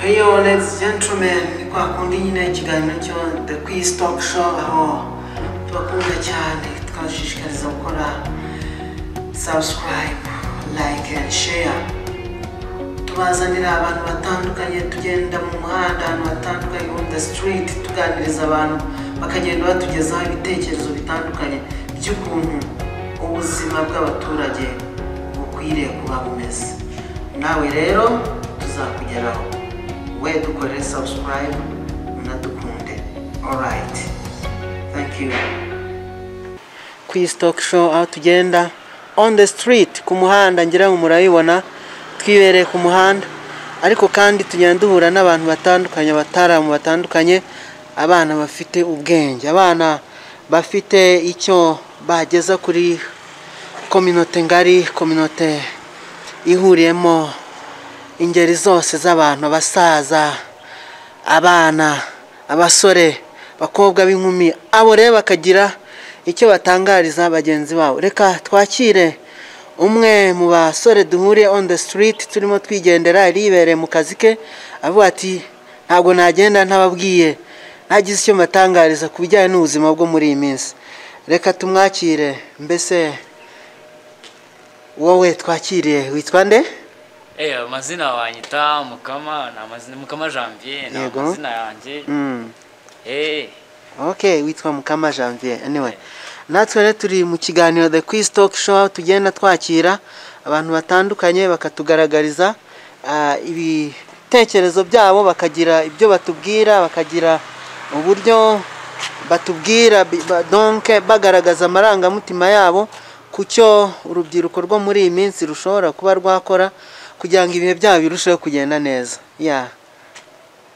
Hello, ladies and gentlemen, twakundi nyine ikiganiro cyo The Quiz Talk Show, aho tubakunda cyane twashishikariza gukora subscribe, like and share. Tubazanira abantu batandukanye, tugenda mu muhanda ahantu hatandukanye on the street, tuganiriza abantu bakagenda batugezaho ibitekerezo bitandukanye by'ukuntu ubuzima bw'abaturage bukwiriye kuba bumeze. Nawe rero tuzakugeraho we dukore subscribe unadukunde alright thank you quiz talk show aho tugenda on the street ku muhanda ngira ngo murabibona twibereye ku muhanda ariko kandi tugenda duhura n'abantu batandukanye abataramu batandukanye abana bafite ubwenge abana bafite icyo bageza kuri kominote ngari kominote ihuriyemo ingeri zose z'abantu abasaza abana abasore abakobwa b'inkumi abo rero bakagira icyo batangariza bagenzi babo reka twakire umwe mu basore duhuriye on the street turimo twigendera yaribereye mu kazi ke avuga ati ntabwo nagenda ntababwiye ntagize icyo mbatangariza ku bijyanye n'ubuzima bwo muri iyi minsi reka tumwakire mbese wowe twakiriye witwa nde Eh, amazina wanyita mukama na amazina mukama janvier na Yego. amazina yanjye Mm. eh ok witwa mukama janvier anyway natwe rero turi mu kiganiro the quiz talk show aho tugenda twakira abantu batandukanye bakatugaragariza ah, ibitekerezo byabo bakagira ibyo batubwira bakagira uburyo batubwira bi- ba- donc bagaragaza amarangamutima yabo ku cyo urubyiruko rwo muri iyi minsi rushobora kuba rwakora kugira ngo ibihe byabo birusheho kugenda neza yeah.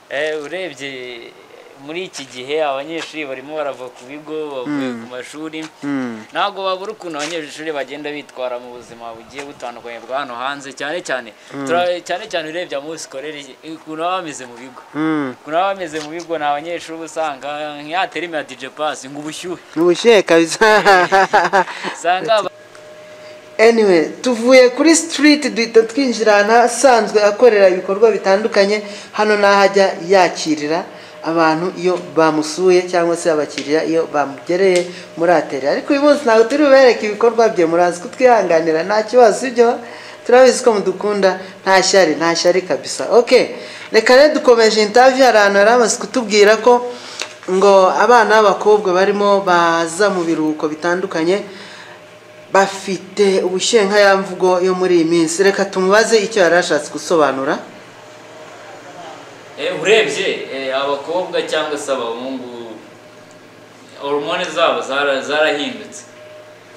eh urebye muri iki gihe abanyeshuri barimo barava ku bigo bavuye ku mashuri Mm. ntabwo babura ukuntu abanyeshuri bagenda bitwara mu buzima bugiye butandukanye bwa hano hanze cyane cyane tura- cyane cyane urebye abo muri sikorere ukuntu baba bameze mu bigo Mm. ukuntu baba bameze mu bigo ni abanyeshuri uba usanga nk'iyaterime ya dj pass ngo ubushyuhe ubushyuhe kabisa usanga anyway tuvuye kuri street duhita twinjira ahantu asanzwe akorera ibikorwa bitandukanye hano ni aho ajya yakirira abantu iyo bamusuye cyangwa se abakiriya iyo bamugereye muri ateri ariko uyu munsi ntabwo turi bubereke ibikorwa bye murazi kutwihanganira nta kibazo sibyo turabizi ko mudukunda nta shyari nta shyari kabisa ok reka rero dukomeje intavi hari ahantu yari amaze kutubwira ko ngo abana b'abakobwa barimo baza mu biruhuko bitandukanye bafite ubushenkayamvugo yo muri iyi minsi reka tumubaze icyo yari ashatse gusobanura Eh, urebye eh, abakobwa cyangwa se abahungu hormone zabo zara- zarahindutse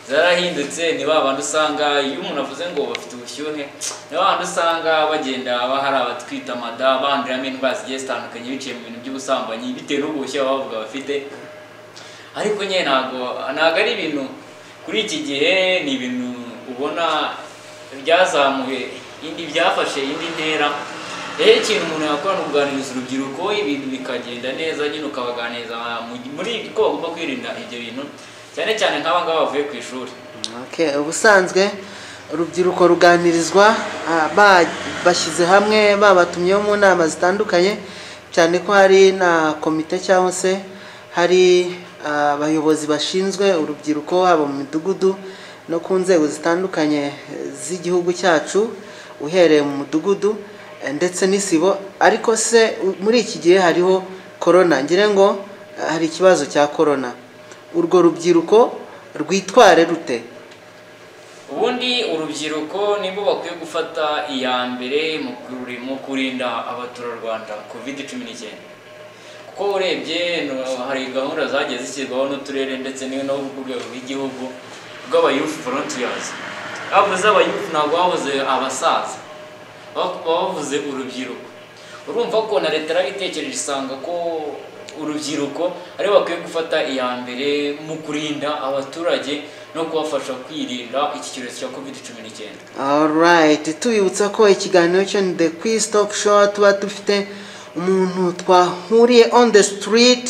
zarahindutse ni ba bantu usanga iyo umuntu avuze ngo bafite ubushyuhe ni ba bantu usanga bagenda bahari abatwite amada banduriramo indwara zigiye zitandukanye biciye mu bintu by'ubusambanyi bitewe n'ubushye baba bavuga bafite ariko nyine ntabwo ntabwo ari ibintu kuri iki gihe ni ibintu ubona byazamuye indi byafashe indi ntera rero ikintu umuntu yakora ni ukuganiriza urubyiruko ibintu bikagenda neza nyine ukabaganiriza mu- muri ko bagomba kwirinda ibyo bintu cyane cyane nk'aba ngaba bavuye ku ishuri Okay, ubusanzwe urubyiruko ruganirizwa ah, ba- bashyize hamwe babatumyeho mu nama zitandukanye cyane ko hari na komite cyangwa se hari ah, abayobozi bashinzwe urubyiruko haba mu midugudu no ku nzego zitandukanye eh, z'igihugu cyacu uhereye mu mudugudu eh, ndetse n'isibo ariko se u- muri iki gihe hariho korona ngira ngo eh, hari ikibazo cya korona urwo rubyiruko rwitware rute ubundi urubyiruko nibo bakwiye gufata iya mbere mu kuri- mu kurinda abaturarwanda covid cumi n'icyenda kuko urebye no- hari gahunda zagiye zishyirwaho n'uturere ndetse n'iyo no ku rwego rw'igihugu rw'abayufu volunteers bavuze abayufu ntabwo bavuze abasaza baba bavuze urubyiruko urumva ko na leta yarabitekereje isanga ko urubyiruko aribo bakwiye gufata iya mbere mu kurinda abaturage no kubafasha kwirinda iki cyorezo cya covid cumi n'icyenda alright tubibutsa ko ikiganiro cyo ni the quiz talk show tuba dufite umuntu twahuriye on the street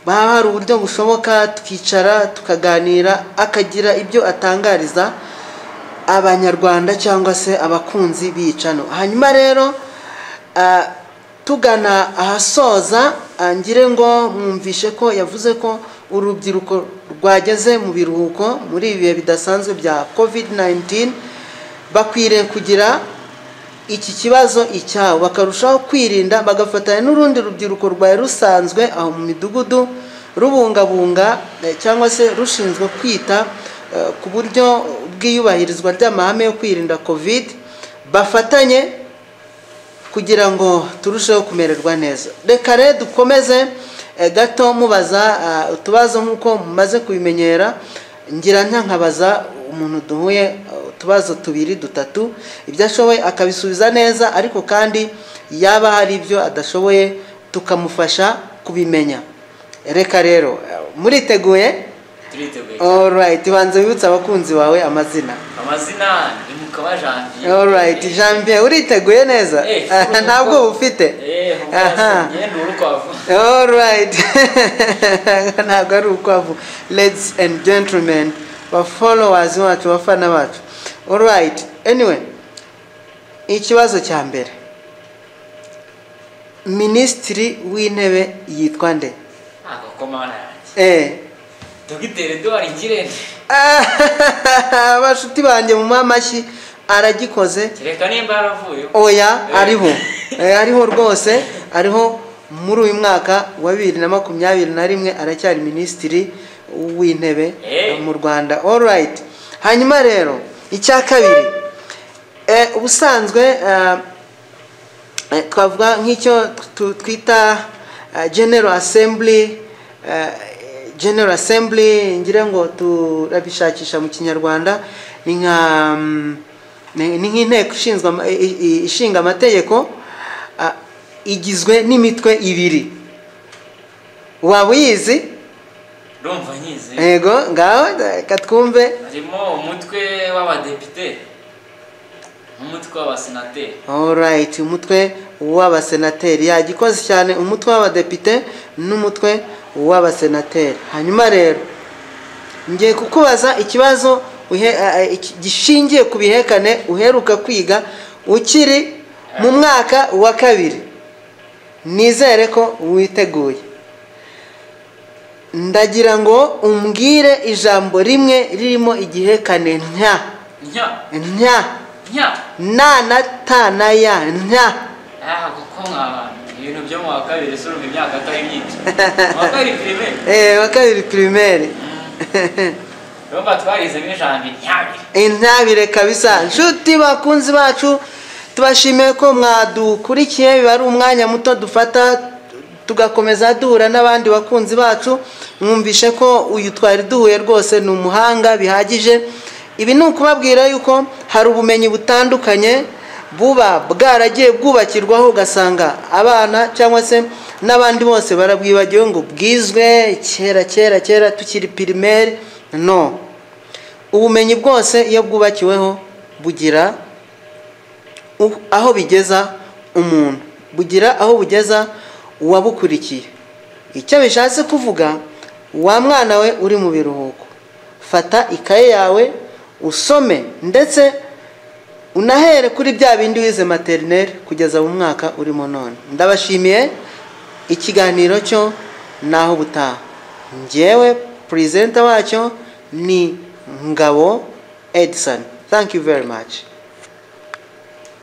baba hari uburyo bushoboka tukicara tukaganira akagira ibyo atangariza abanyarwanda cyangwa se abakunzi b'iyicano hanyuma rero ah, tugana ahasoza angire ngo mwumvishe ko yavuze ko urubyiruko rwageze mu biruhuko muri ibi bihe bidasanzwe bya covid 19 bakwiriye kugira iki kibazo icyabo bakarushaho kwirinda bagafatanya n'urundi rubyiruko rwari rusanzwe aho mu midugudu rubungabunga eh, cyangwa se rushinzwe kwita eh, ku buryo bw'iyubahirizwa ry'amahame yo kwirinda covid bafatanye kugira ngo turusheho kumererwa neza reka rero dukomeze eh, gato mubaza ah, utubazo nk'uko mumaze kubimenyera ngira nta nkabaza umuntu duhuye ah, utubazo tubiri dutatu ibyo ashoboye akabisubiza neza ariko kandi yaba hari ibyo adashoboye tukamufasha kubimenya reka rero eh, muriteguye turiteguye alright banza wibutse abakunzi bawe amazina amazina ni mukaba janvier alright janvier uriteguye neza Eh, nta bwoba ufite eh Aha. ubwasomye ni urukwavu All right. ntabwo ari ukwavu ladies and gentlemen bafollowers bacu bafana bacu all right anyway ikibazo cya mbere minisitiri w'intebe yitwa nde agakomana yanjye Eh. dogiteri eduard ngirente Ah, bashuti banjye mu mamashyi aragikoze kereka nimba yaravuye oya ariho Eh, ariho rwose ariho muri uyu mwaka wa bibiri na makumyabiri na rimwe aracyari minisitiri w'intebe Eh. mu rwanda alright hanyuma rero icya kabiri eh, ubusanzwe eh, eh, twavuga nk'icyo tu- twita eh, general assembly eh, general assembly ngira ngo turabishakisha mu kinyarwanda ni nka mm, ni ni nk'inteko ishinzwe ama- i- i- ishinga amategeko ah, igizwe n'imitwe ibiri waba uyizi ndumva nyizi yego ngaho reka twumve harimo umutwe w'abadepite n'umutwe w'abasenateri alright umutwe w'abasenateri yagikoze cyane umutwe w'abadepite n'umutwe w'abasenateri hanyuma rero ngiye kukubaza ikibazo uhe- a- a- iki- gishingiye ku bihekane uheruka kwiga ukiri mu mwaka wa kabiri nizere ko witeguye ndagira ngo umbwire ijambo rimwe ririmo igihekane nta nya nta nya na na ta na ya nta aha kuko nk'abantu ibintu byo mu wa kabiri si urumva imyaka atari myinshi mu wa kabiri firime Eh, wa kabiri pirimeri urumva twarizemo ijambo intabire intabire kabisa nshuti bakunzi bacu tubashimiye ko mwadukurikiye biba ari umwanya muto dufata tugakomeza duhura n'abandi bakunzi bacu mwumvishe ko uyu twari duhuye rwose ni umuhanga bihagije ibi ni ukubabwira yuko hari ubumenyi butandukanye buba bwaragiye bwubakirwaho ugasanga abana cyangwa se n'abandi bose barabwibagiwe ngo bwizwe kera kera kera tukiri pirimeri no ubumenyi bwose iyo bwubakiweho bugira u- aho bigeza umuntu bugira aho bugeza uwabukurikiye icyo bishatse kuvuga wa mwana we uri mu biruhuko fata ikaye yawe usome ndetse unahere kuri bya bindi wize materineri kugeza mu mwaka urimo none ndabashimiye ikiganiro cyo naho butaha ngewe perezida wacyo ni ngabo edison thank you very much